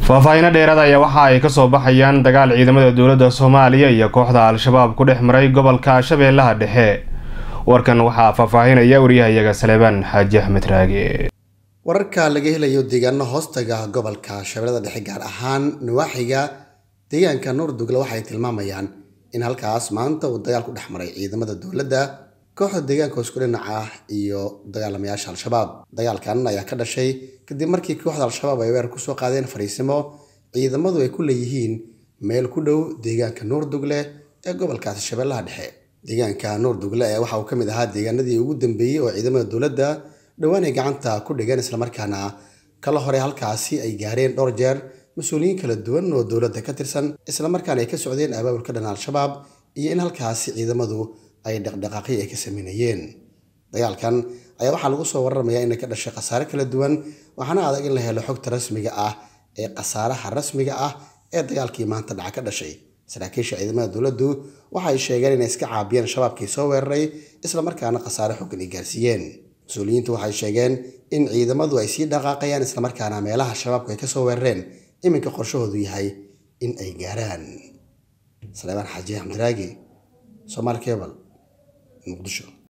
faahfaahiino dheeraad ayaa waxa ay kasoo baxayaan dagaal ciidamada dowladda soomaaliya iyo kooxda al-shabaab ku dhex maray gobolka shabeellaha dhexe warkan waxaa faahfaahinaya waryahayaga saleebaan xaaji axmed raage wararka laga helayo deegaano hoostaga gobolka shabeellada dhexe gaar ahaan nawaaxiga deegaanka nuurdugle waxay tilmaamayaan in halkaas maanta uu dagaal ku dhex maray ciidamada dowladda kooxda deegaanka isku dhinac ah iyo dagaalamayaasha al-shabaab dagaalkan ayaa ka dhashay kadib markii kooxda al-shabaab ay weerar kusoo qaadeen fariisimo ciidamadu ay ku leeyihiin meel ku dhow deegaanka nuurdugle ee gobolkaasi shabeellaha dhexe deegaanka nuurdugle ee waxa uu ka mid ahaa deegaanadii ugu dambeeyey oo ciidamada dowladda dhowaan ay gacanta ku dhigeen islamarkaana kala hore halkaasi ay gaareen dhowr jeer mas-uuliyiin kala duwan oo dowladda ka tirsan islamarkaana ay ka socdeen abaabulka dhan al-shabaab iyo in halkaasi ciidamadu ay dhaqdhaqaaqyo ay ka sameynayeen dagaalkan ayaa waxaa lagu soo waramayaa inay ka dhashay khasaare kala duwan waxaana adag in la helo xogta rasmiga ah ee khasaaraha rasmiga ah ee dagaalkii maanta dhaca ka dhashay saraakiisha ciidamada dowladdu waxay sheegeen inay iska caabiyeen shabaabkii soo weeraray islamarkaana khasaare xoogan ay gaarsiiyeen mas-uuliyiintu waxay sheegeen in ciidamadu ay sii dhaqaaqayaan islamarkaana meelaha shabaabku ay kasoo weerareen iminka qorshahoodu yahay in ay gaaraan saleebaan xaaji axmed raagi somaali cebal muqdisho